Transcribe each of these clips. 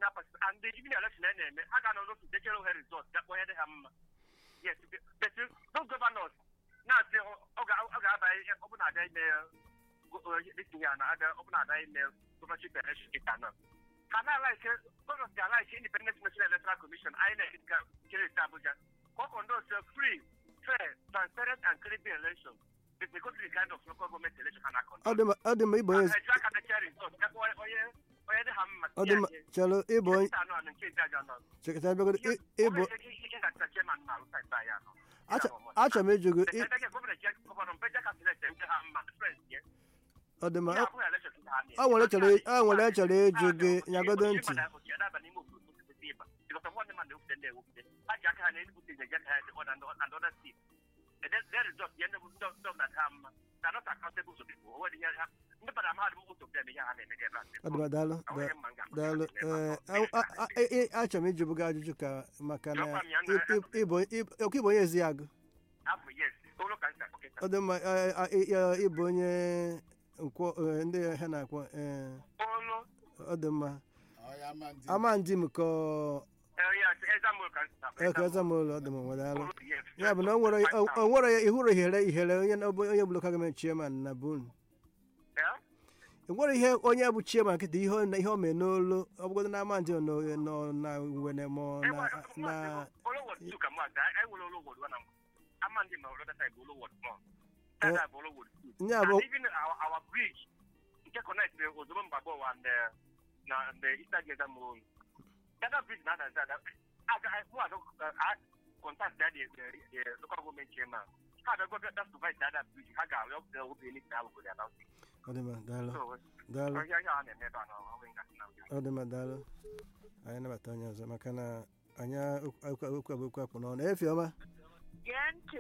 personal person and the even election a na-eme a ga-anọ n'otu dechere ohe result ga kpọnye dị ha mma yes but those governors na-asị ọ ga-aba ọ bụ na-abịa ime itinye ya na ọ bụ na-abịa ime governorship election kịta nọ ha na-alaike governors ga-alaike independent national electoral commission inec ga kere ite abuja ka ọ conduct a free fair transparent and credible election with the good kind of local government election ha na-conduct ọ dị mma- ọ dị mma ịbụ onye eji aka dechere result ga kpọọ onye onye dị ha mma ọ dị mma chelụ ịbụ onye Nke anọ na nke ise aja nọ. sekretari bịagodo ị- ịbụ Ọ bụ ihe ga-ata chairman na alụsa ibe anyị anọ. Acha- achọrọ m ịjụ gị ị- Sekretari gọvanọ je gọvanọ mgbe je kabinet nke ha mma difference ye. ọ dị mma Ihe ọ- abụghị election ka ha na-eme. ọ nwere chọrọ ọ nwere chọrọ ịjụ gị nyagodo ntị Ochie gbada- ochie daba n'ime obodo kwesịrị ịba. Because of what ndị mmadụ ewupụta ndị ewupụta. Ha ji aka ha na-ebute nje je ka ha dị other and other states. And then their result, ya ndị bụ ndị ndị ọbụla dị ha mma. They are not accountable to people. O nwere ihe ha- ndị mmadụ amaghị most of them ihe ha na-eme ebe a. ọ dị mma daalụ Ọ nwere mma m ga-akpọ daalụ ha n'ebe a. ee a- a- a- ị- achọrọ m ịjụ bụ gị ajụjụ ka maka na Jụọkwa m ya, ị- ị- ịbụ ịbụ- ọkwa ịbụ onye ezi agụ Afọ yes. Olu ka m si akpọ kịta. ọ dị mma ee, a- ị- ị- ịbụ onye nkwọ ee, ndị ha na-akwọ ee Olu. ọ dị mma Ọ ya ama ndị ama ndị m ka Eh, yes, example ka m si akpọ. eke ụlọ ọ dị mma nwe daalụ Olu, yes. ya bụ na o nwere o o nwere ya ịhụrụ ihere ihere onye na- onye bụ lokal gọọmenti chairman na bun Yeah? enwere ihe onye bụ chairman nkịta ihe ọ- ihe o mee n'olu ọ bụgodo na ama ndị nọ nọ na wene ma ọ na na Nya bụ- even our, our bridge nke connect the ozugbo mgbagbo ụwa and uh, na the eastern gate mall that bridge na ada ada aga mụ aga uh, contact that the, the, the local government chairman ha ga go that supervise that bridge ha ga arịọ the obi ni ka go there now ọ dị mma daalụ so daalụ ihe ihe a na-eme ebe a na ọ bụ nga na ọ dị mma daalụ anyị nabata onye ọzọ maka na anyị okwu okwu abụ okwu akpụ n'ọnụ efi ọma gee ntị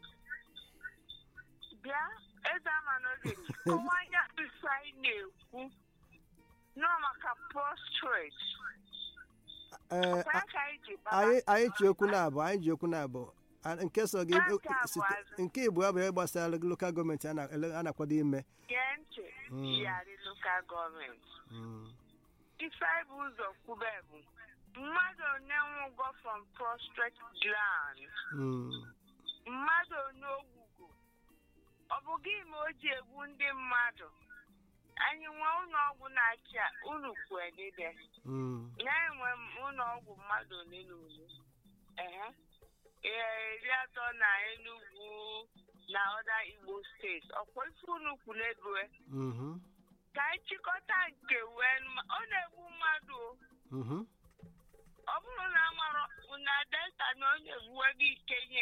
bịa eze ama n'oge ọnwa anya ife anyị na-ekwu nọ maka prostrate ee kwee ka anyị ji gbaba anyị anyị ji okwu na-abụ anyị ji okwu na-abụ A- nke so gị Nke abụọ site- azụ. nke igbo abụ ihe gbasara lokal gọọmenti a na- ele- a na-akwado ime gee ntị Mm. yari lokal gọọmenti Mm. ife anyị bụ ụzọ kwube bụ mmadụ one nwụgo from prostrate gland Mm. mmadụ onye ogwugo ọ bụ gị ma o ji egbu ndị mmadụ anyị nwee ụlọ ọgwụ na-achị a, unu kwedide Mm. na-enwe ụlọ ọgwụ mmadụ ole na ole ehe Ee, iri atọ na Enugu na ọda Igbo steeti ọkwa ife unu kwu n'ebue Mhm. ka anyị chịkọta nke wee nụ- ọ na-egbu mmadụ o. Mhm. ọ bụrụ na amarọ na delta na ọ na-egbuwe gị ikenye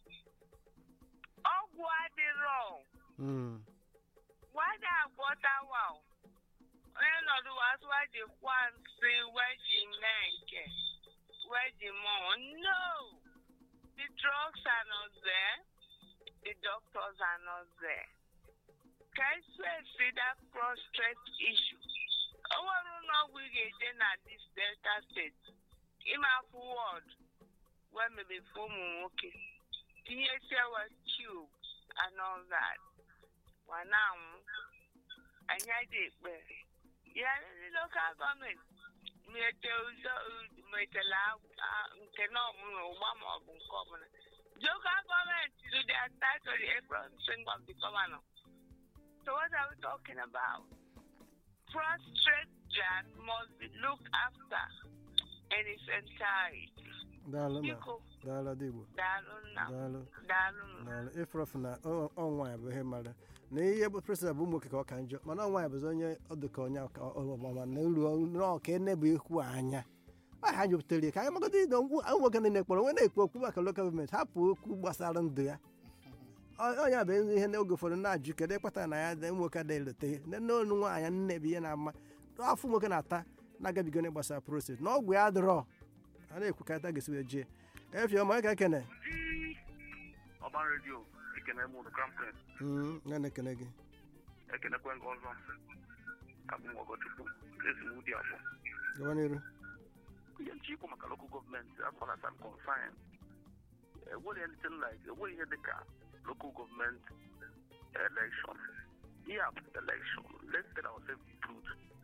ọgwụ adịrọ Mm. wada agwọtawa o. onye nọdụ wasụwa ji kwa nsị wee ji mee nke wee ji mụọ no the drugs are not there the doctors are not there ka esi esi that prostrate issue o nwere ụlọ ọgwụ ị ga-eje na this delta steeti ime afụ wọd wee mebefe ụmụ nwoke tinyesie wee tube and all that wa na-anwụ anyị adị ekpere ya ndị lokal gọọmenti mete ụzọ metela nke na ọbụla ụgba ma ọ bụ nke ọbụla local gọọmenti do their territory every single of the governor so what are we talking about prostrate gland must be looked after in its entirety daalụ ma biko daalụ dị igbo daalụ nna m, daalụ daalụ nụ. daalụ ịfụrọfụ na ọ- ọ nwaanyị bụ ihe mara na ihe bụ president bụ ụmụ nwoke ka ọ ka njọ mana ọ nwaanyị bụzi onye ọ dị ka onye ọka- ọ- ọmama na elu n'ọka enebụ ikwu anya ọ ha jupụtara ya ka anyị magodo ịdọ ngwụ ụmụ nwoke niile kpọrọ onwe na-ekwu okwu maka lokal gọọmenti hapụ okwu gbasara ndụ ya Ọ- onye bụ ihe n'oge ụfọdụ na-ajụ kedu ịkpata na ya dị ụmụ nwoke adịghị elote n'onu nwaanyị nne bụ ihe na-ama afọ nwoke na-ata na-agabigo na gbasara prostate na ọgwụ ya adịrọ a na-ekwu ka ata ga-esi wee jee efi ọma ka ekene ọban redio ekene m ụlọ krampet Mm, ya na-ekene gị ekenekwe nke ọzọ abụ m ọgọchukwu ezigbo ụdị afọ gawa n'iru ihe nche ikwu maka local gọọmenti as far as I'm concerned enweghị anything like enweghị ihe dị ka local government election ihe a bụ election let's tell ourselves the truth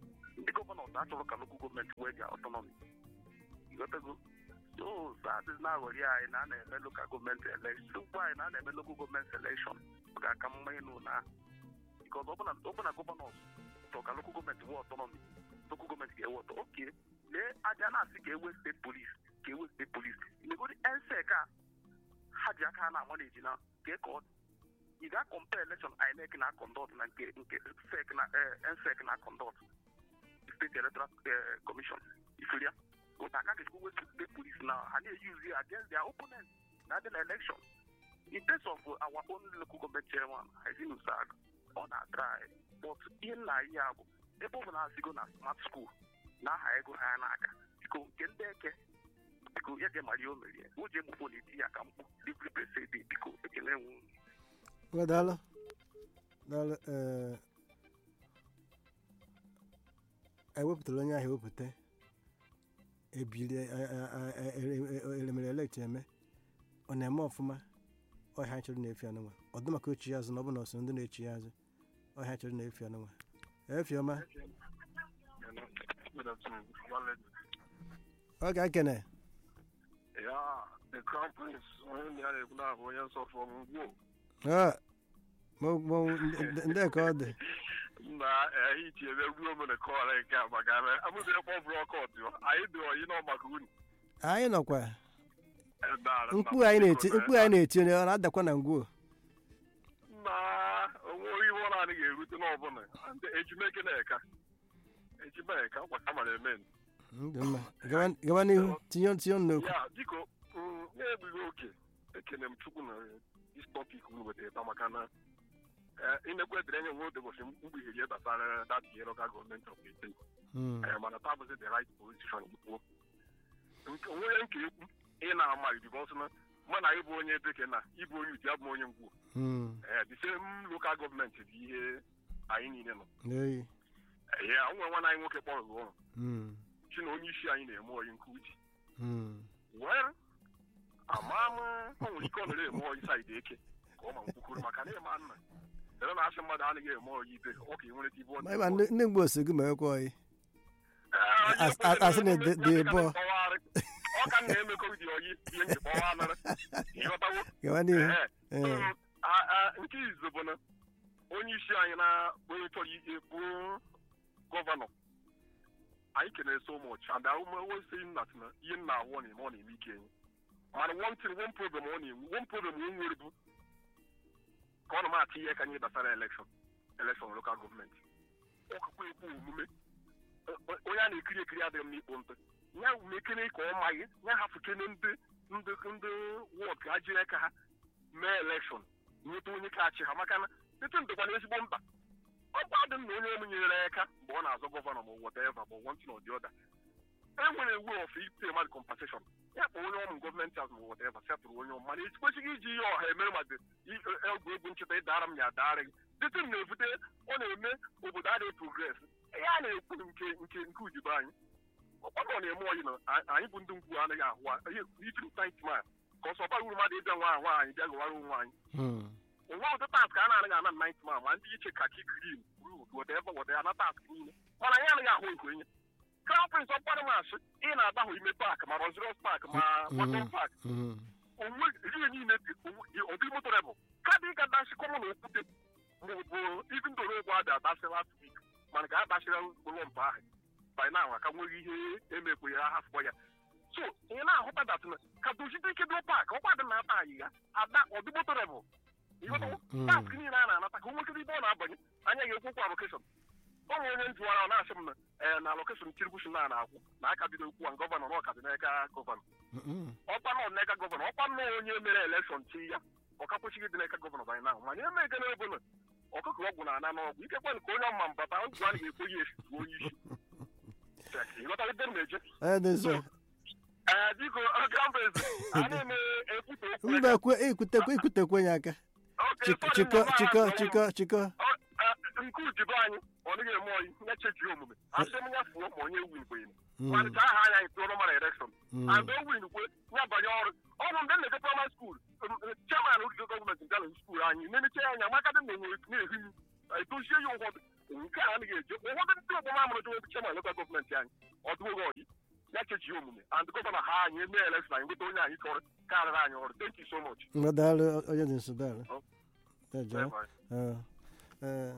ndị gọvanọ achọrọ ka lokal gọọmenti wee ga ọtọnọmi ịghọtago so sadị na-aghọrị anyị na a na-eme lokal gọọmenti elekshọn ugbu anyị na a na-eme lokal gọọmenti elekshọn ọ ga-aka mma ịnụ na bikọz ọbụna gọvanọ chọrọ ka lokal gọọmenti wee ọtọnọmi lokal gọọmenti ga-ewe ọtọ oke lee aja na-asị ka ewe steeti polis ka ewe steeti polis megodi ensek a ha ji aka ha na-ama na ejina ka ka ọ ị ga-akọmpe elekshọn inec na kọndọt na nke nke sec na ensec na kọndọt steeti electoral commission ifere ya ụta aka ga echekwa steeti polis na ha na-eyuzi ya against their opponent na adị na election in terms of our own local government chairman haizin usag ọ na-atrai but ihe nna anyị ya bụ ebe ọ bụ na asigo na smart school na aha ego ha na-aga biko nke ndị eke biko ya ga-emari o merie o ji egbufo na-eti ya ka mkpu dịpripesedi biko ekele nwe Well, daalụ daalụ ee ewepụtara onye ahụ ewepụta ebili elemere elekt eme ọ na-eme ọfụma ọhịa chọrọ na-efi anụnwa ọ dị maka ochi ya azụ na ọ bụ na ọsọ ndị na-echi ya azụ ọhịa chọrọ na-efi anụnwa efi ọma ọ ga-ekene Yeah, the crown prince onye na ya na-ekwu n'ahụ onye nsọ fọm ngwo Ah, mo- mo- ndị ndị ka ọ dị na ehichi ebe ruo m na kọọrọ nke a maka na amụzi ekpọ bụrụ ọkọt anyị dị oyi nọ maka unu anyị nọkwa Daalụ, mkpu nna m, anyị na-eti biko, mkpu anyị na-eti onye ọ na-adakwa na ngwuo na onwe iwe ọ naanị ga-erute n'ọbụla ndị ejimeke na-eka ejimeka nkwa ka mara eme Dị mma. Gawa- gawa n'ihu tinye tinye ọnụ n'okwu ya biko mm, na-egbughị oge ekene m chukwu na dis topic unu wetara taa maka na inekwe edere enye nwe odebochi mkpugherie gbasara dat ihe local gọọmenti of the state Mm. Eh, mana taa bụzi the right position ikwu onwe nke ekwu ị na-amaghị bikos na mụ na ịbụ onye bekee na ịbụ onye uti abụ onye ngwu Mm. Eh, the same local gọọmenti bụ ihe anyị niile nọ N'oyi. Eh, ya nwe nwana anyị nwoke kpọrọ gị ọrụ Mm. chi na onye isi anyị na-eme oyi nke uche Mm. well ama m o nwere ike ọ nọrọ eme oyi saịdị eke ka ọ ma nkwukwuru maka na ịma nna ere na asị mmadụ anaghị eme oyi ibe ọ ka ị nwere ibe ọ Ma ịma ndị ndị mgbe osegu ma ekwe ọyị Eh, As- as- asị na dị- dị bọ. ọ ka m na-emekọ dị oyi ihe njikpọwa anara ịghọtawo gawa n'ihu Ee. Ee. Mm, a- a- nke izu bụ na onye isi anyị na onye chọrọ ihe bụ gọvanọ anyị kenere so much and always saying that na ihe nna ahụ ọ na-eme ọ na-eme ike enyi mana one thing one problem ọ na-enwe one problem o nwere bụ ka ọ na m-atụ ihe ka anyị gbasara elekshọn elekshọn lokal gọọmenti ọ kakwa ekwu omume O- onye a na-ekiri ekiri adịghị m n'ikpo ntị ya mekene ka ọ maghị ya hafukene ndị ndị ndị wọd ka ha jiri aka ha mee elekshọn nweta onye ka achị ha maka na tete ndekwana ezigbo mkpa ọkwa dị m na onye ọmụ nyere aka mgbe ọ na-azọ gọvanọ ma whatever ma one thing or the other e nwere ewu of ite mmadụ compensation ya kpọ onye ọmụ gọọmenti azụ ma whatever setụrụ onye ọmụ mana ekwesịghị iji ihe ọha emere mmadụ egwu egwu ncheta ịdara m ya adara gị tete m na-ebute ọ na-eme obodo adịghị progres ihe a na-ekwu nke nke nke ujibe anyị ọkpọkọ na-eme oyi na a- anyị bụ ndị ngwu anaghị ahụ a- ihe ifiri tait ma ka ọsọ ọbara uru mmadụ ịbịa nwa ahụ anyị bịa gụwara onwe anyị Mm. onwe ụdị task a na-anaghị ana nait ma ma ndị iche kaki krim rud weteva weteva na task niile mana anyị anaghị ahụ nke onye crown prince ọkpara masị ị na-agbahụ ime pak ma rozirios pak ma Mm. waton pak Mm. onwe ihe niile dị ọdị motorebụl kadị ịga dasi kọmụ na okwute maọbụ ibi ndoro egwu adị adasị last week mana ka a dasịra ụlọ mpa ahụ by now aka nweghị ihe emekwe ya hafụkwa ya so ị na-ahụta dat na ka dozite ike dị pak ọkwa dị na-ata anyị ya ada ọdị motorebụl ịghọtawo Mm. task niile a na-anata ka o nwekere ibe ọ na-abanye anya ga-ekwukwa alokeshọn ọ nwere onye njụwara ọ na-asị m na ee na alokeshọn tinubu shi na na-akwụ na aka bido okwu a gọvanọ na ọka dị n'aka gọvanọ Mm. ọkwa nọ n'aka gọvanọ ọkwa nọ onye mere elekshọn chi ya ọka kwesịghị ịdị n'aka gọvanọ banye na mana eme ego n'ebe na ọkụkọ ọgwụ na ana n'ọgwụ ike kwen ka onye ọma mbata ndụ a na-ekwe ya efu onye isi ịghọtara ebe m na-eje Onye dị nsọ ee biko ọkambez a na-eme ekwute okwu mba kwe ikwutekwe ikwutekwe ya aka Okay, Chik- sorry, chikọ mama, chikọ mama. chikọ chikọ Ọ- eh, nke ujibe anyị ọ dịghị eme oyi nye chechi omume asị m ya fuo ma onye win kwenye Mm. malite aha anya anyị tụọrọ mara elekshọn Mm. and o win kwe ya banye ọrụ ọ bụ mgbe m na-eje primary school chairman ogige gọọmenti gara skuul anyị na-emecha ya anya maka dị na enwere na-ehi m edozie ya ụfọdụ nke a anaghị eji ụfọdụ ndị omume amụrụ jụrụ chairman lokal gọọmenti anyị ọdụoge ọdị ya cheji omume and gọvanọ ha anyị eme election anyị nweta onye anyị chọrọ karịrị anyị ọrụ thank you so much Ngwa daalụ onye dị nso daalụ Oh. Ejee. Bye bye. Ee, ee.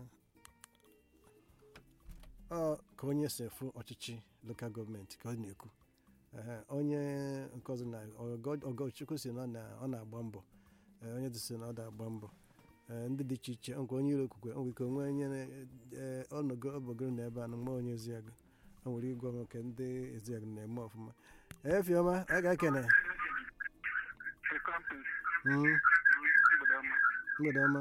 ọ ka onye si efu ọchịchị lokal gọọmenti ka ọ na-ekwu Ehe, onye nke ọzọ na Ọgọ- ọgọchukwu si na ọ na- ọ na-agba mbọ Ee, onye dị si na ọ na-agba mbọ Ee, ndị dị iche iche nke onye iro kwukwe nwere ike onwe onye na- ee, ọnọgo ọbọgoro na ebe a na mgbe onye eziagụ o nwere ịgwa m nke ndị eziagụ na-eme ọfụma efiọma a ga-ekene Mm, mgbede ọma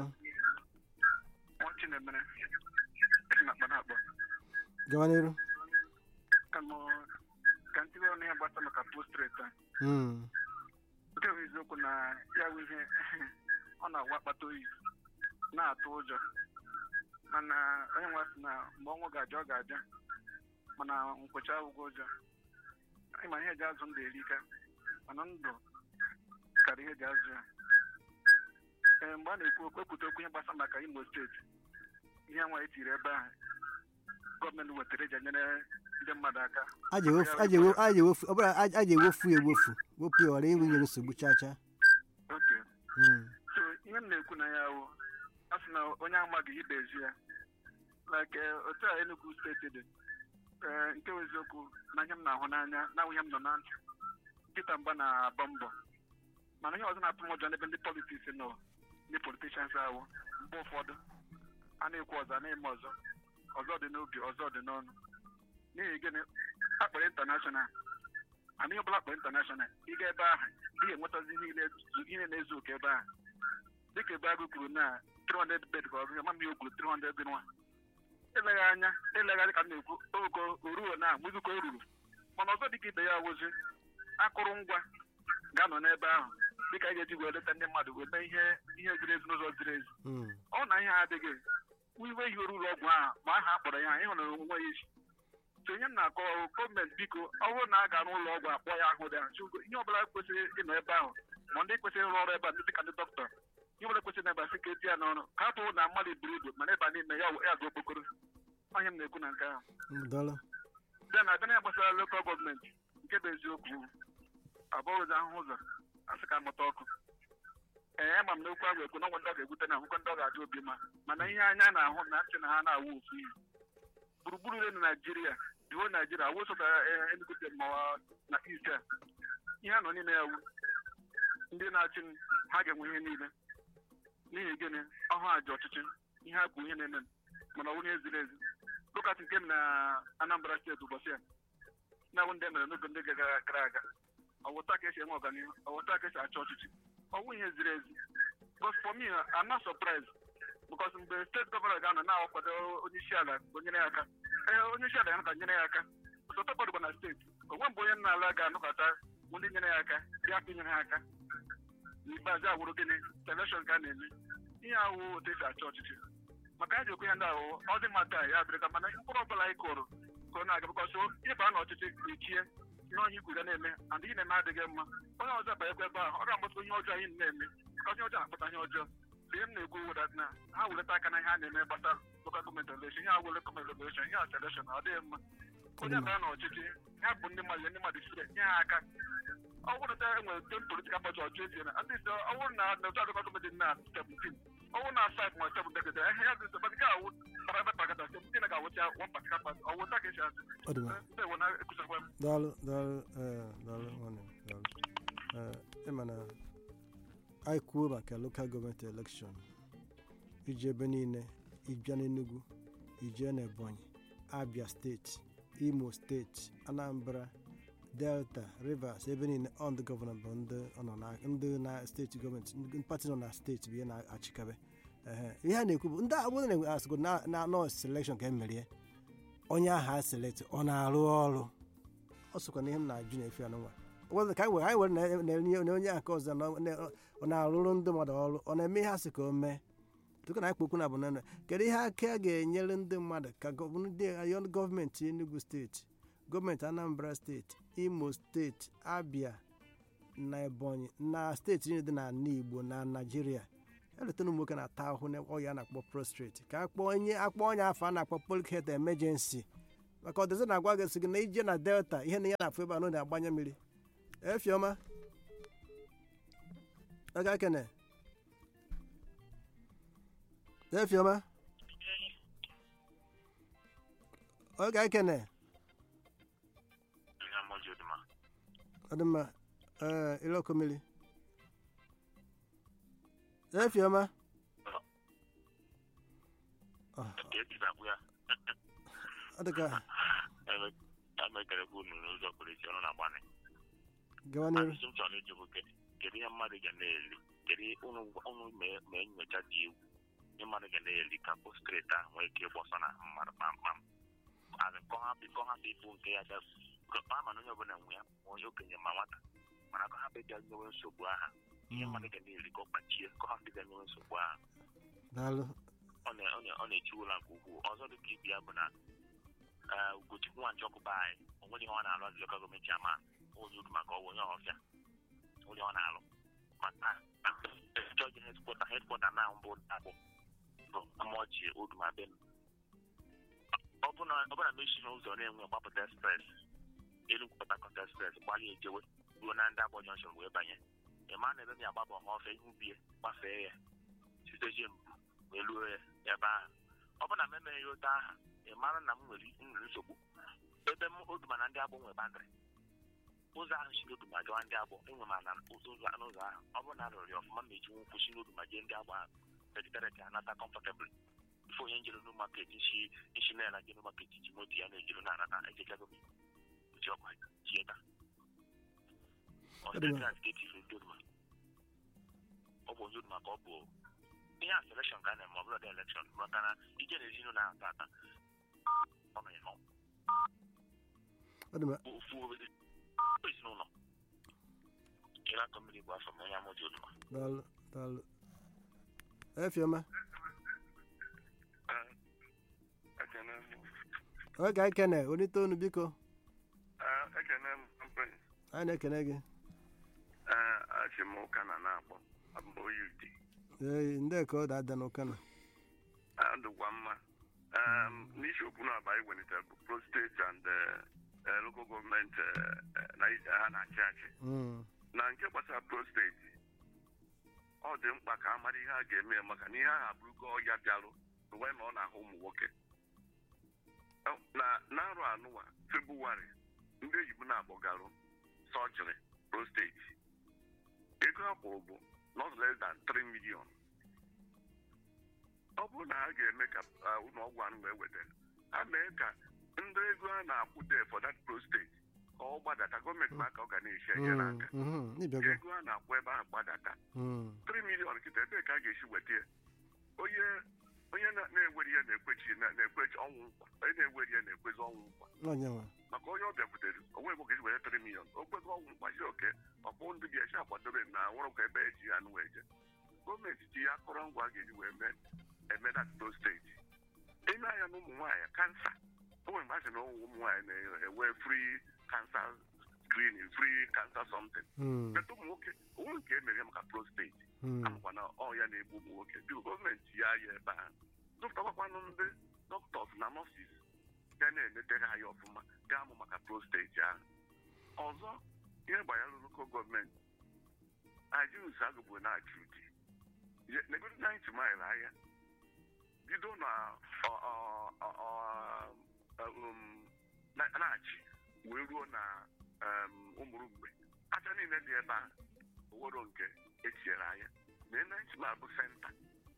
gawa n'iru ka ntịbe ọnụ ya gbasa maka postrate a Mm, nke bụ eziokwu na ya bụ ihe ọ na-agwa akpata oyi na-atụ ụjọ mana onye nwa sị na mgbe ọnwụ ga-aja ọ ga-aja mana nkwecha ụgwọ ụjọ ịma ihe eji azụ ndụ erika mana ndụ karịa ihe eji azụ ya ee mgbe a na-ekwu okwu ekwute okwu ihe gbasara maka imo steeti ihe nwa etiri ebe ahụ gọọmenti wetara eji enyere ndị mmadụ aka a ga-ewefu- a ga-ewe- a ga-ewefu ọ bụla a a ga-ewefu ya ewefu wepụ ya ghara inwe nyere nsogbu chacha oke Mm, so ihe m na-ekwu na ya wụ a sị na onye amaghị ibe ezi ya like eh, otu a Enugu steeti dị eh, nke bụ eziokwu na ihe m na-ahụ n'anya na ihe m nọ na ntị Peter Mgba na-agba mbọ mana ihe ọzọ na-atụ m ụjọ n'ebe ndị politiks nọ ndị politishans ahụ mgbe ụfọdụ a na-ekwu ọzọ a na-eme ọzọ ọzọ dị n'obi ọzọ dị n'ọnụ n'ihi gịnị akpọrọ intanashọnal ana ihe ọbụla akpọrọ intanashọnal ịga ebe ahụ ị ga-enwetazi niile ihe na-ezu oke ebe ahụ dịka ebe agụ kwuru na 300 bed ka ọ gụrụ mama o kwuru 300 dị nwa eleghị anya eleghị anya ka m na-ekwu ogo oruo na mụzụka o ruru mana ọzọ dịka ibe ya wụzi akụrụngwa ga-anọ n'ebe ahụ dịka anyị ga-eji wee leta ndị mmadụ wee mee ihe ihe ziri ezi n'ụzọ ziri ezi mm, ọ na ihe adịghị iwe ihe ụlọ ọgwụ ahụ ma aha akpọrọ ya ịhụ na onwe ya isi so ihe m na-akọ ọrụ gọọmenti biko ọ bụrụ na a ga n'ụlọ ọgwụ akpọ ya ahụ dị ahụ ihe ọbụla kwesịrị ịnọ ebe ahụ ma ndị kwesịrị ịrụ ọrụ ebe a ndị dịka ndị dọkịta ihe ọbụla kwesịrị n'ebe a sị ka eti ya n'ọrụ ka hapụ na mmadụ buru ibu mana ebe a n'ime ya ya ga okpokoro onye m na-ekwu na nke ahụ mm, daalụ bịa na abịa na ya gbasara lokal gọọmenti nke bụ eziokwu abụghịzi ahụhụ ụzọ asị ka mụta ọkụ ee ama m na okwu ahụ ekwu na ọnwa ndị ọ ga-egwute na ahụkwa ndị ọ ga-adị obi mma mana ihe anya na-ahụ na ntị na ha na-awụ ofu ihe gburugburu ile na naijiria diwo naijiria awụsọ ka Enugu steeti ma na east a ihe a nọ n'ime ya wu ndị na-achị m ha ga-enwe ihe niile n'ihi gịnị ọhụ aja ọchịchị ihe a bụ ihe na-eme m mana ọ bụrụ ihe ziri ezi lụkatị nke m na anambra steeti ụbọchị a na-awụ ndị e mere n'oge ndị gara gara aga ọwụta ka esi enwe ọganihu ọwụta ka esi achị ọchịchị ọwụ ihe ziri ezi but for me I'm not surprised because mgbe steeti gọvanọ ga-anọ na-akwado onye isi ala ka o nyere ya aka ee onye isi ala ya ka nyere ya aka ọtọtọkwadụkwa na steeti onwe mgbe onye nna ala ga-anọkọta bụ ndị nyere ya aka bịa ka inyere ha aka n'ikpeazụ awụrụ gịnị selekshọn ka a na-eme ihe awụ otu esi achị ọchịchị maka anyị ji ekwu ihe ndị ahụ ọ dị mma taa ya dịrị ka mana mkpụrụ ọbụla anyị kụrụ ka ọ na-aga bịkọsụ ịba na ọchịchị echie ihe onye ikwu ga na-eme and ihe na-eme adịghị mma onye ọzọ banyekwa ebe ahụ ọ ga-amụta ihe ọjọọ anyị na-eme bịkọsụ ihe ọjọọ na-akpata ihe ọjọọ so ihe m na-ekwu wụdat na ha weleta aka na ihe a na-eme gbasara lokal gọọmenti elekshon ihe a wele gọọmenti elekshon ihe a selekshon ọ dịghị mma onye bara na ọchịchị ha bụ ndị mmadụ ndị mmadụ sire nye ha aka ọ bụrụ na enwere tem politikal pati ọchụ ezie na at least ọ bụrụ na na otu adịkọ gọọmenti na 17 ọ bụrụ na five ma seven degede ihe ya dị nsogbu nke awụ bara ebe pakata seventeen na ga-awụcha one particular party ọ wụta ka esi asị ọ dị mma ndị ewu na-ekwusakwa m daalụ daalụ ee daalụ nwanne m daalụ ee ịma na anyị kwuo maka lokal gọọmenti elekshọn iji ebe niile ịbịa n'Enugu ijee n'Ebonyi Abia steeti Imo steeti Anambra Delta Rivers ebe niile ọ ndị gọvanọ bụ ndị ọ nọ na ndị na steeti gọọmenti ndị pati nọ na steeti bụ ihe na-achịkabe ehe ihe a na-ekwu bụ ndị agbụrụ na-enwe asịgo na na nọ selekshọn ka emerie onye ahụ a selekti ọ na-arụ ọrụ ọ sokwa na ihe m na-ajụ na-efe anụnwa were ka anyị were anyị were na- na- na onye nke ọzọ na- na- ọ na-arụrụ ndị mmadụ ọrụ ọ na-eme ihe asị ka o mee tupu na akpokwu na abụna kedu ihe aka a ga-enyere ndị mmadụ ka gọ- ndị ayọ gọọmenti Enugu steeti gọọmenti Anambra steeti Imo steeti Abia na Ebonyi na steeti niile dị n'ala Igbo na Naịjirịa eleta ụmụ nwoke na-ata ahụhụ na ọya a na-akpọ prostrate ka akpọ onye akpọ onye afọ a na-akpọ public health emergency maka ọdịzi na-agwa gị sị gị na ije na delta ihe na ya na-afụ ebe a na ọ na-agbanye mmiri efiọma aga kene efiọma oge ekene ọ dị mma ee iloko mmiri efiọma ọ ọ dị ka emekerekwa unu n'ụzọ pụrụ iche ọnụ na-agbanị gawa n'iru ajụjụ m chọrọ ịjụ bụ kedu kedu ihe mmadụ ga na-eli kedu unu unu mee mee nyocha dị egwu ihe mmadụ ga na-eli ka postrate ahụ nwee ike ịgbọsọ na mmadụ kpamkpam azị kọ hapụ kọ hapụ ịbụ nke ya ga ama na onye ọbụla nwe ya ma onye okenye ma nwata mana kọ hapụ ịbịa nyewe nsogbu aha ihe mmadụ ga na-eli ka ọ kpachie kọ hapụ ịbịa nyewe nsogbu aha daalụ ọ na- ọ na- ọ na-echiwula nke ukwuu ọzọ dị ka ibe ya bụ na ee, ugochukwu nwa njọkụba anyị o nwere ihe ọ na-alụ azụ lokal gọọmenti ama onye udu maka ọwụ onye ọhọfịa onye ọ na-alụ maka chọji hedkwọta hedkwọta na mbụ dabụ bụ amaọchị oduma be m ọbụna ọbụna mechi n'ụzọ na-enwe gbapụta express elu pụta kọta express gbalị ejewe ruo na ndị abụọ jọnshọn wee banye ịma na ebe m ya agbaba ọhọfịa ihe ubie gbafee ya siteje mbụ wee luo ya ebe ahụ ọ bụ na m emeghị ya ote aha ị mara na m nwere nwere nsogbu ebe m oduma na ndị agbọ nwe bandịrị ụzọ ahụ si n'oduma gawa ndị agbọ enwe ma na ụzọ ụzọ n'ụzọ ahụ ọ bụrụ na arụrụ ya ọfụma ma eji nwụkwụ si n'oduma jee ndị agbọ ahụ vegetarịtị anata kọmfọtebụl ife onye njere n'u maket isi isi na-ela je n'u maket ji moto ya na-ejere na-anata ejechago m uche ọkwa tie ta Ọdịmma. ọsịtịrị etifu ndị oduma ọ bụ onye oduma ka ọ bụ ihe a selekshọn ka a na-eme ọ bụla dị elekshọn maka na ije na ezinụlọ ahụ tata ọ nọ ya nọ ọ dị mma ofu obere ezinụlọ ịra akọ mmiri bụ afọ m onye amụji oduma daalụ daalụ efiọma oge ekene onite onu biko ekene m mpenyi anyị na-ekene gị achị m ụka na na-akpọ abụ oyi ude ee ndị ka ọ da-ada n'ụka na adụkwa mma Um, n'isiokwu na-aba anyị welitere bụ prostate and uh, uh, local gọọmenti uh, uh, na ha na-achị achị Mm, na nke gbasara prostate ọ dị mkpa ka a mara ihe a ga-eme ya maka na ihe ahụ abụrụgo ọya bịarụ wee na ọ na-ahụ ụmụ nwoke Ọ- na n'arọ anụwa febụwarị ndị oyibo na-akpọgarụ sọjiri prostate ego a kwụrụ bụ not less than 3 million ọ bụrụ na a ga-eme ka ah, ụlọ ọgwụ ahụ wee wetara ha mee ka ndị ego a na-akwụ de for that prostate ka ọ gbadata gọọmenti ma aka ọ ga na-echi enyere mm, aka mhm, ịbịago ego a na-akwụ ebe ahụ gbadata Mm, 3 million kịta ebee ka a ga-esi weta ya onye onye na- na-ewere ihe na-ekwechi na- na-ekwechi ọnwụ nkwa onye na-ewere ihe na-ekwezi ọnwụ nkwa onye nwe maka onye ọbịa butere onwe ego ga-eji were 3 million o kwego ọnwụ nkwa si oke ọkpụ ndị bi echi akwadobe na nwụrụ ka ebe eji ya nụ eje gọọmenti ji ya akụrụngwa a ga-eji wee mee eme na steeti ime anya na ụmụ nwaanyị kansa o nwere mgbe a sị na ụmụ nwaanyị na-enwe free cancer screening free cancer something Mm, meta ụmụ nwoke onwe nke emere maka prostate mm, amakwa na ọ ya na-egbu ụmụ nwoke biko gọọmenti ya ya ebe ahụ dọpụtakwanụ ndị dọkịtọs na nọsis ga na-enetere ha ya ọfụma ga-amụ maka prostate ahụ ọzọ ihe gbanyere lokal gọọmenti ajins agụgbo na-achụ di negodo 90 mil ahịa bido na ọ- ọ- ọ- ọ- um, na- na-achị wee ruo na um, ụmụrụ mgbe aja niile dị ebe a owero nke etinyere anya na ene ma bụ senta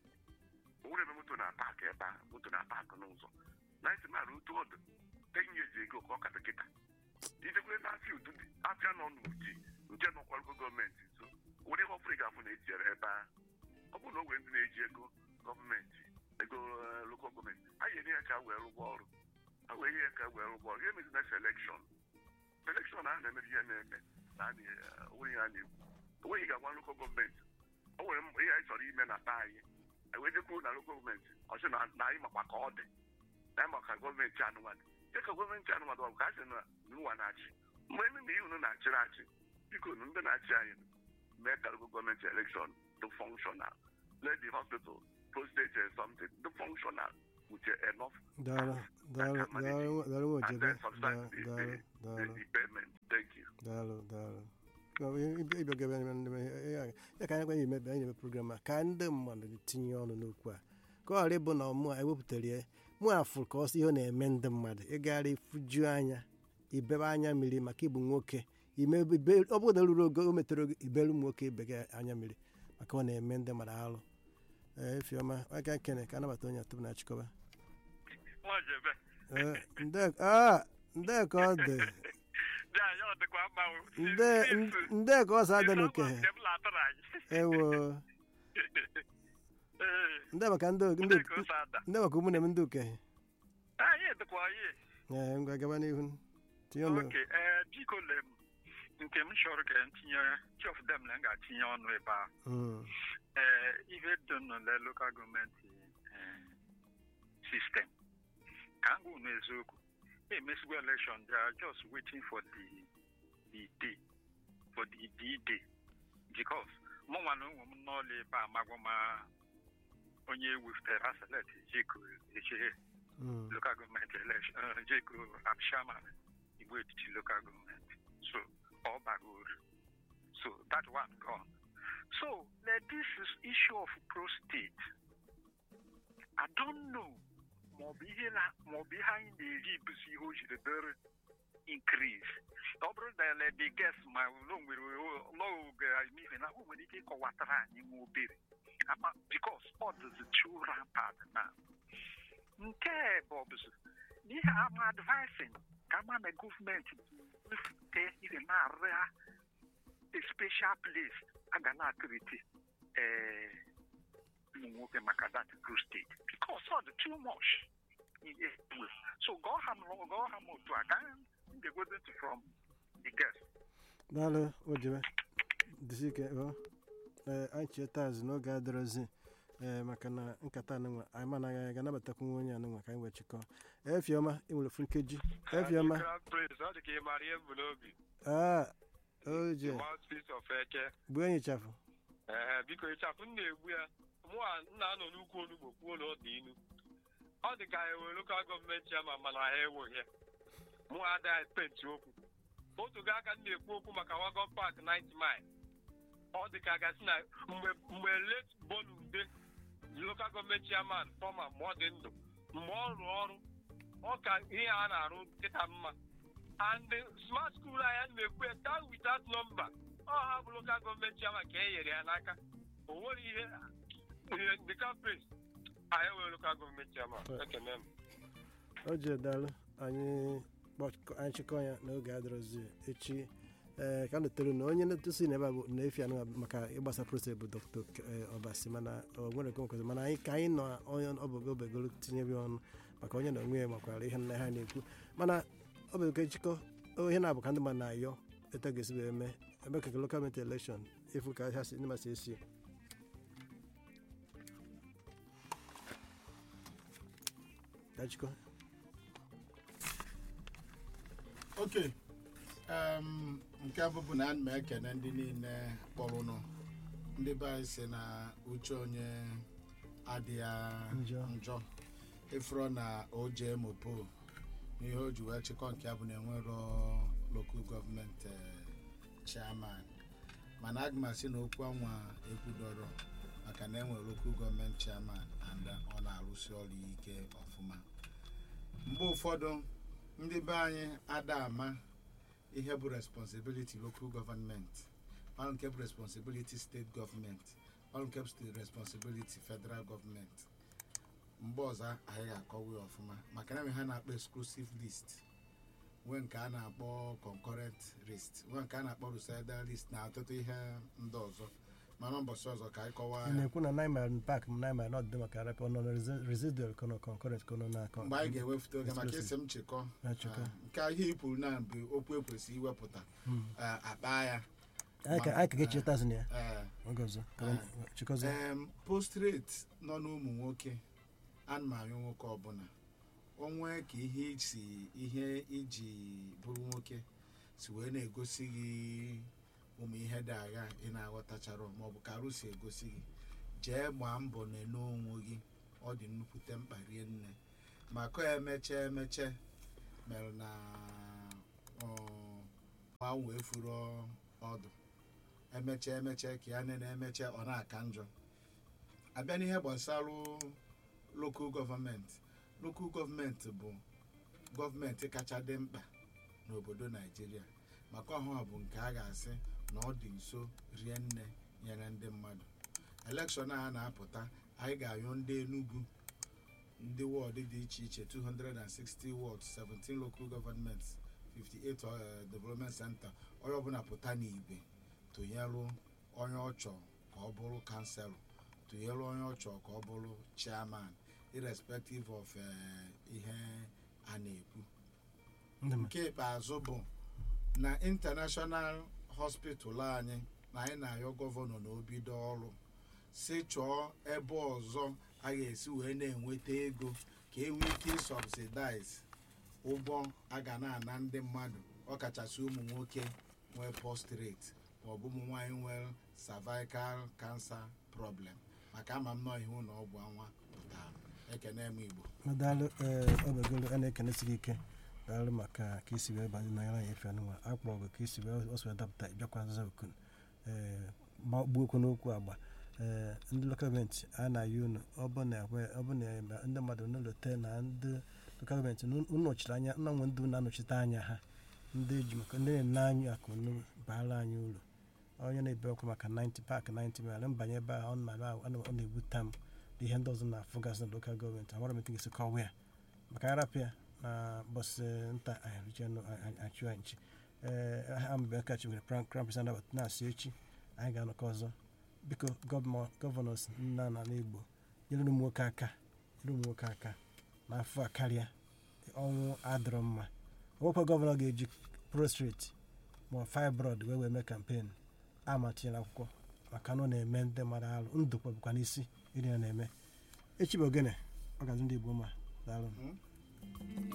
owere ebe moto na paakị ebe a moto na paakị n'ụzọ naịtị ma otu ọdụ ten years ago ka ọ ka dọkịta ijekwere na afịa udu dị afịa nọ n'uji nke nọkwarugo gọọmenti nso were ihe ọfụrụ ị ga-afụ na etinyere ebe a ọ bụrụ na o nwere ndị na-eji ego gọọmenti ego lokal gọọmenti a ga-enye ya ka a wee rụgwa ọrụ a wee nye ya ka a wee rụgwa ọrụ ihe mezi na selekshọn selekshọn ahụ na-emere ihe na-eme na a na- onwe ihe a na-ekwu onweghị ga-agwa lokal gọọmenti o nwere m- ihe anyị chọrọ ime na taa anyị ewejekwuru na lokal gọọmenti ọchị na na anyị makwa ka ọ dị na anyị maka gọọmenti anụmanụ dị ka gọọmenti anụmanụ ọ bụ ka a sị na n'ụwa na-achị mgbe ememe ihe unu na-achịrị achị biko nu ndị na-achị anyị mee ka lokal gọọmenti elekshọn dị fọnkshọnal let the hospital prostate or something, the functional with enough daalụ daalụ daalụ daalụ nwa and ojebe then subsidize the, daalụ the, the, daalụ the payment. Thank you. daalụ daalụ ịbịaga ebe ndị be ya ya ka anyị gwa ime anyị na-eme program a ka ndị mmadụ tinye ọnụ n'okwu a ka ọ ghara ịbụ na mụ a ewepụtara ya mụ afụ ka ọsọ ihe ọ na-eme ndị mmadụ ịgagharị ifuju anya ibebe anya mmiri maka ịbụ nwoke ime ibe- ọ bụrụ na ruru ogo o metere oge ibere ụmụ nwoke ibe gị anya mmiri maka ọ na-eme ndị mmadụ alụ ee fiọma aka nkene ka anabata onye tupu na achịkọba Nwajebe. Ee, nde ah, nde ka ọ dị Ya ya ọ dịkwa mma o. nde nde ka ọ sa adị n'oke Nke m latụrụ anyị. ewo Ee, ndị maka ndị ndị ndị ka o si ada. ndị maka ụmụ na-eme ndị okenye Anyị dịkwa anyị. ee ngwa gaba n'ihu tinye ọnụ oke ee biko le m nke m chọrọ ka m tinye chief of them na m ga-atinye ọnụ ebe a Mm, ee ihe dị n'ụlọ lokal gọọmenti sistem ka m gwa unu eziokwu emesigwo election they are just waiting for the the day for the the day because mụ nwa na onwe m n'ọla ebe a magwa ma onye weftere aselet jeko echere mm, local government election, uh, Jeko Abshaman, Igbo Etiti local government. So, all bagor. So, that one gone. So, like this is issue of prostate. I don't know. maọbụ ihe na maọbụ ihe anyị na-eri bụzi ihe o jiri dịrị increase ọ bụrụ na ele dị ges ma ụlọ nwere lọoge n'ihi na o nwere ike ịkọwatara anyị nwa obere ama bikos ọ dịzi too rampant na nke bụ ọbụzụ n'ihe ama advising ka ama na gọọmenti wefute ihe na-arịa a special place a ga na-akụrịte ee ụmụ nwoke maka that prostate because ọ dị too much ihe ewe so gọọ ha m gọọ ha m otu a ka m ga-egwezi ntị from the guest daalụ ojebe dịsi ike ọ ee anyị cheta azụ n'oge adịrọzi ee maka na nkata anụnwa anyị managhị anyị ga-anabatakwu nwa onye anụnwa ka anyị wee chịkọọ efiọma ị nwere ofu nkeji efiọma Prince, ọ dị ka ị mara ihe mbụ n'obi aa oje mouthpiece of eke bụ enyi chafụ ee biko ịchafụ m na-egbu ya mụa nna anọ n'ukwu onugbo kwuo na ọ dị inu ọ dị ka ewe lokal gọọmenti ya ma mana ha enweghị ya mụ adịghị penti okwu otu ga aka m na-ekwu okwu maka wagon park 90 mile ọ dị ka a gasị na mgbe mgbe late bonumde lokal gọọmenti chairman fọma mgbe ọ dị ndụ mgbe ọ rụrụ ọrụ ọ ka ihe a na-arụ kịta mma and the smart school anyị na-ekwu ya down without number ọ ha bụ lokal gọọmenti chairman ka e nyere ya n'aka o nwere ihe ihe the campaign anyị nwere lokal gọọmenti chairman ekene m oje daalụ anyị kpọkọ- anyị chịkọ ya n'oge adịrọzi echi ee ka notere na onye na-etosi na ebe a bụ na-efi anụ maka ịgbasa proses bụ dr ọbasi mana o nwere nke nkwezi mana anyị ka anyị nọ onye ọbụgo obegolo tinyebe ọnụ maka onye na onwe ya makwara ihe nna ha na-ekwu mana ọ bụ nke nchịkọ ihe na-abụ ka ndị mmadụ na-ayọ etu a ga-esi wee mee ebe ka lokal gọọmenti elekshọn efu ka ha si ndị masị esi ka chịkọ oke em, nke abụbụ na ana m ekene ndị niile kpọrụnụ ndị be anyị si na uche onye adịghị Njọ. njọ ịfụrụ na oje mopo n'ihe o ji wee chịkọ nke a bụ na enwero lokal gọọmenti chairman mana aga m asị na okwu anwa ekwudoro maka na enwere lokal gọọmenti chairman and ọ na-arụsi ọrụ ike ọfụma mgbe ụfọdụ ndị be anyị ada ama ihe bụ responsibility local government ọrụ nke bụ responsibility state government ọrụ nke bụ state responsibility federal government mgbe ọzọ anyị ga-akọwa ya ọfụma maka na enwe ha na-akpọ exclusive list nwee nke a na-akpọ concurrent list nwee nke a na-akpọ recital list na ọtụtụ ihe ndị ọzọ mana mbọsị ọzọ ka anyị kọwaa ị ya na-ekwu na naịma pak m naịma na ọdịdị maka rep ọnọ na residual kono concurrent kono na akọ mgbe anyị ga-ewepụta oge maka isi Exclusive. m chịkọ Ya chịkọ. ah, nke a ihe i kwuru na bụ okwu ekwesị iwepụta ah, akpa ya anyị ka anyị ka ga-echeta azụ na ya eh, oge ọzọ ka anyị chịkọzie em postrate nọ n'ụmụ nwoke ana m anyụ nwoke ọbụla onwe ka ihe si ihe iji bụrụ nwoke si wee na-egosi gị ụmụ ihe dị agha ị na-aghọtachara maọbụ ka arụ si egosi gị jee gbaa mbọ nene onwe gị ọ dị nnukwute mkpa rie nne maka emeche emeche mere na ọ, nwa wee furu ọdụ emeche emeche ka ya nene emeche ọ na-aka njọ abịa n'ihe gbasara lokal gọọmenti lokal gọọmenti bụ gọọmenti kacha dị mkpa n'obodo naijiria maka ọhụụ bụ nke a ga-asị na ọ dị nso rie nne nyere ndị mmadụ elekshọn a na-apụta anyị ga-anyụ ndị enugu ndị wọdụ dị iche iche 260 wọd 17 local governments 58 uh, development center onye ọbụla pụta n'igwe tụnyelụ onye ọchọ ka ọ bụrụ kanselụ tụnyelụ onye ọchọ ka ọ bụrụ chairman irrespective of uh, ihe a na-ekwu ndị ma nke ikpeazụ bụ na international hospital anyị na anyị na-ayọ gọvanọ na obido ọrụ si chọọ ebe ọzọ a ga-esi wee na-enweta ego ka e nwee ike ịsọbsidize ụgwọ a ga na-ana ndị mmadụ ọkachasị ụmụ nwoke nwee prostrate maọbụ ụmụ nwaanyị nwere cervical cancer problem maka ama m nọọ ihe ụlọ ọgwụ anwa pụtara ekene m igbo daalụ ee obegolo a na-ekenesi gị ike daalụ maka ka isi wee banye na ya efe anụnwa akpọrọ gị ka isi wee ọsọ dapụta bịakwa nza okun ee gbuo okwu n'okwu agba ee ndị lokal gọọmenti a na-ayị unu ọ bụ na ekwe- ọ bụ na eme- ndị mmadụ n'ụlọte na ndị lokal gọọmenti unu nọchiri anya nna nwe ndị na-anọchite anya ha ndị ji maka ndị na-ene anya akụ unu baara anyị uru onye na-ebe ọkụ maka 90 pak 90 mil mbanye ebe a ọ na- ọ na- ọ na-ebute m ihe ndị ọzọ na-afụgasị na lokal gọọmenti amara m etu ga-esi kọwa ya maka arapịa na bọsị nta ahịrịchenụ achụ anyị nchi ee ha mgbe kachi nwere krampis anabat na-asị echi anyị ga-anọkọ ọzọ biko gọvanọ- gọvanọs nna na n'igbo nyere ụmụ nwoke aka nyere ụmụ nwoke aka n'afọ a karịa ọnwụ adịrọ mma nwekwa gọvanọ ga-eji prostrate ma fibroid wee wee mee kampen amatinyela akwụkwọ maka na ọ na-eme ndị mmadụ alụ ndụkwa bụkwa n'isi iri ya na-eme echi bụ ogene ọ gazi ndị igbo ma daalụ Hmm?